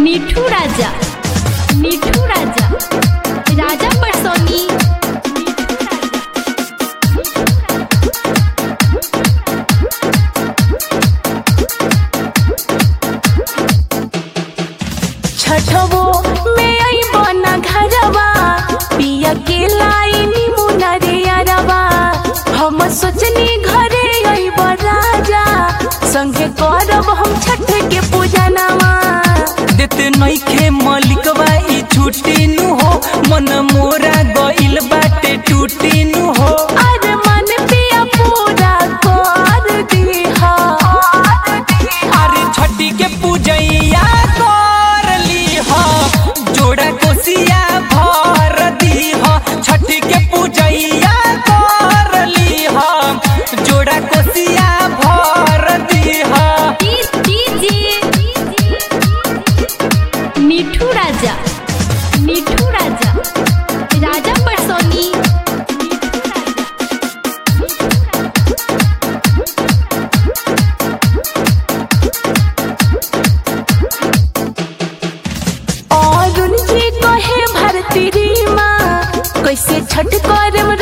मिठू राजा मिठू राजा राजा परसोनी छठवो में आई बना घरवा पिया के लाइनी मुनरिया रवा हम सोचनी घरे आई राजा संगे करब हम छठ के पूजा नवा देते नइखे मलिकवा ई छुट्टी नु हो मन मोरा गइल बाटे टूटी नु हो अरे मन पिया पूरा कर दीहा अरे छठी के पूजैया कर ली हो जोड़ा कोसिया भर दी हो छठी के पूजैया कर ली हो जोड़ा कोसिया भर दी हो मिठू राजा मिठू राजा राजा परसोनी और जी कहे भरती री माँ कैसे छठ करम